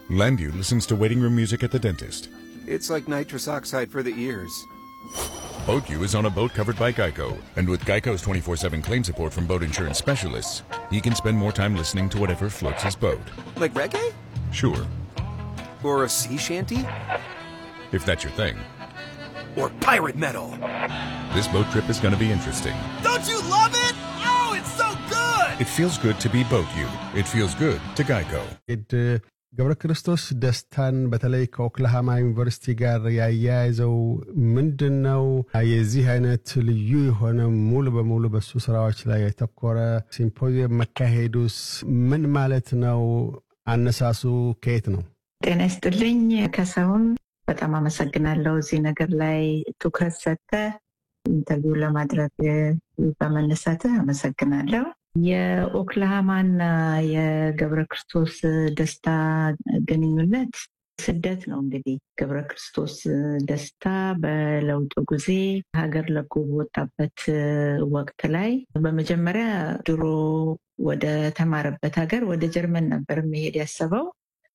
Landview listens to waiting room music at the dentist. It's like nitrous oxide for the ears. BoatU is on a boat covered by Geico, and with Geico's 24-7 claim support from boat insurance specialists, he can spend more time listening to whatever floats his boat. Like reggae? Sure, Or a sea shanty? if that's your thing. Or pirate metal? This boat trip is going to be interesting. Don't you love it? Oh, it's so good! It feels good to be BoatU. It feels good to Geico. ድ ገብረ ክርስቶስ ደስታን በተለይ ከኦክላሃማ ዩኒቨርሲቲ ጋር ያያያዘው ምንድን ነው? የዚህ አይነት ልዩ የሆነ ሙሉ በሙሉ በሱ ስራዎች ላይ የተኮረ ሲምፖዚየም መካሄዱስ ምን ማለት ነው? አነሳሱ ከየት ነው? ጤና ይስጥልኝ ከሰውን በጣም አመሰግናለሁ። እዚህ ነገር ላይ ትኩረት ሰጥተ ኢንተርቪው ለማድረግ በመነሳትህ አመሰግናለሁ። የኦክላሃማና የገብረ ክርስቶስ ደስታ ግንኙነት ስደት ነው። እንግዲህ ገብረ ክርስቶስ ደስታ በለውጡ ጊዜ ሀገር ለቆ በወጣበት ወቅት ላይ በመጀመሪያ ድሮ ወደ ተማረበት ሀገር ወደ ጀርመን ነበር መሄድ ያሰበው።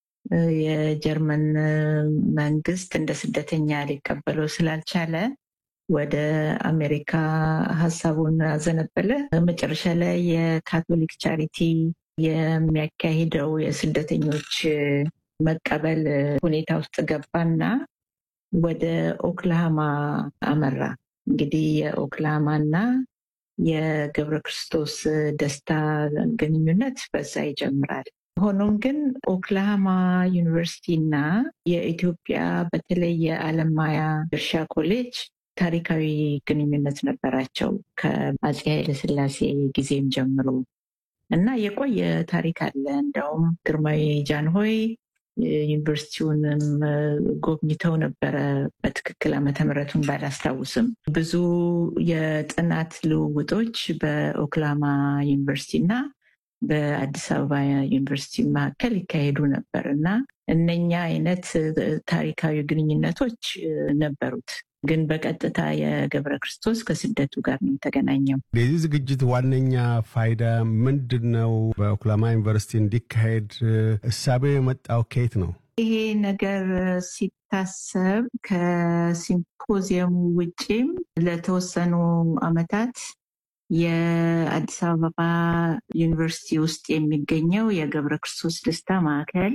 የጀርመን መንግስት እንደ ስደተኛ ሊቀበለው ስላልቻለ ወደ አሜሪካ ሀሳቡን አዘነበለ። መጨረሻ ላይ የካቶሊክ ቻሪቲ የሚያካሂደው የስደተኞች መቀበል ሁኔታ ውስጥ ገባና ወደ ኦክላሃማ አመራ። እንግዲህ የኦክላሃማና የገብረ ክርስቶስ ደስታ ግንኙነት በዛ ይጀምራል። ሆኖም ግን ኦክላሃማ ዩኒቨርሲቲ እና የኢትዮጵያ በተለይ የአለማያ እርሻ ኮሌጅ ታሪካዊ ግንኙነት ነበራቸው ከአፄ ኃይለስላሴ ጊዜም ጀምሮ እና የቆየ ታሪክ አለ። እንደውም ግርማዊ ጃንሆይ ዩኒቨርሲቲውንም ጎብኝተው ነበረ። በትክክል ዓመተ ምሕረቱን ባላስታውስም ብዙ የጥናት ልውውጦች በኦክላማ ዩኒቨርሲቲ እና በአዲስ አበባ ዩኒቨርሲቲ መካከል ይካሄዱ ነበር እና እነኛ አይነት ታሪካዊ ግንኙነቶች ነበሩት። ግን በቀጥታ የገብረ ክርስቶስ ከስደቱ ጋር ነው የተገናኘው። የዚህ ዝግጅት ዋነኛ ፋይዳ ምንድን ነው? በኦክላማ ዩኒቨርሲቲ እንዲካሄድ እሳቤው የመጣው ከየት ነው? ይሄ ነገር ሲታሰብ ከሲምፖዚየሙ ውጪም ለተወሰኑ ዓመታት የአዲስ አበባ ዩኒቨርሲቲ ውስጥ የሚገኘው የገብረ ክርስቶስ ደስታ ማዕከል፣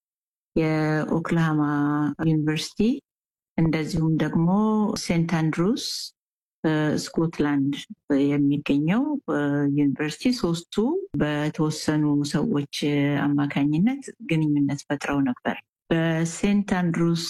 የኦክላሃማ ዩኒቨርሲቲ እንደዚሁም ደግሞ ሴንት አንድሩስ ስኮትላንድ የሚገኘው ዩኒቨርሲቲ ሶስቱ በተወሰኑ ሰዎች አማካኝነት ግንኙነት ፈጥረው ነበር። በሴንት አንድሩስ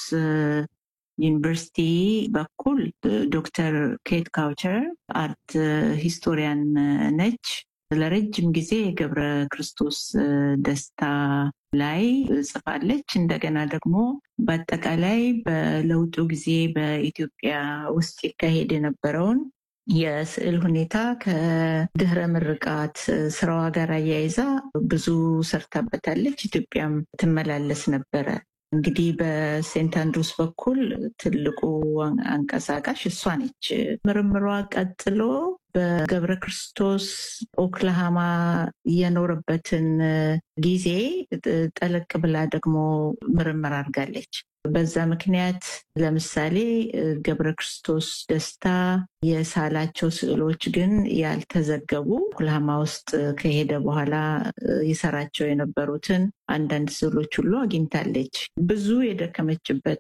ዩኒቨርሲቲ በኩል ዶክተር ኬት ካውቸር አርት ሂስቶሪያን ነች። ለረጅም ጊዜ የገብረ ክርስቶስ ደስታ ላይ ጽፋለች። እንደገና ደግሞ በአጠቃላይ በለውጡ ጊዜ በኢትዮጵያ ውስጥ ይካሄድ የነበረውን የስዕል ሁኔታ ከድህረ ምርቃት ስራዋ ጋር አያይዛ ብዙ ሰርታበታለች። ኢትዮጵያም ትመላለስ ነበረ። እንግዲህ በሴንት አንድሩስ በኩል ትልቁ አንቀሳቃሽ እሷ ነች። ምርምሯ ቀጥሎ በገብረ ክርስቶስ ኦክላሃማ የኖረበትን ጊዜ ጠለቅ ብላ ደግሞ ምርምር አድርጋለች። በዛ ምክንያት ለምሳሌ ገብረ ክርስቶስ ደስታ የሳላቸው ስዕሎች ግን ያልተዘገቡ ኦክላሃማ ውስጥ ከሄደ በኋላ ይሰራቸው የነበሩትን አንዳንድ ስዕሎች ሁሉ አግኝታለች። ብዙ የደከመችበት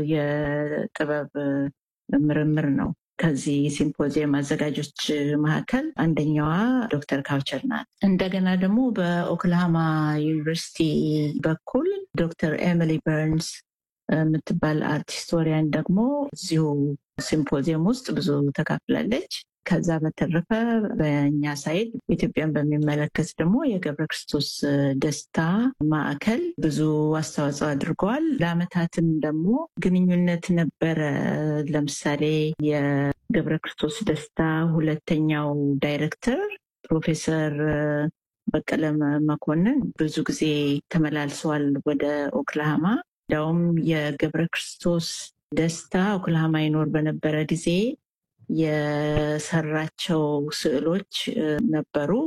የጥበብ ምርምር ነው። ከዚህ ሲምፖዚየም አዘጋጆች መካከል አንደኛዋ ዶክተር ካውቸር ናት። እንደገና ደግሞ በኦክላሃማ ዩኒቨርሲቲ በኩል ዶክተር ኤሚሊ በርንስ የምትባል አርት ሂስቶሪያን ደግሞ እዚሁ ሲምፖዚየም ውስጥ ብዙ ተካፍላለች። ከዛ በተረፈ በእኛ ሳይድ ኢትዮጵያን በሚመለከት ደግሞ የገብረ ክርስቶስ ደስታ ማዕከል ብዙ አስተዋጽኦ አድርገዋል። ለአመታትም ደግሞ ግንኙነት ነበረ። ለምሳሌ የገብረ ክርስቶስ ደስታ ሁለተኛው ዳይሬክተር ፕሮፌሰር በቀለ መኮንን ብዙ ጊዜ ተመላልሰዋል ወደ ኦክላሃማ። እንዲያውም የገብረ ክርስቶስ ደስታ ኦክላሃማ ይኖር በነበረ ጊዜ የሰራቸው ስዕሎች ነበሩ።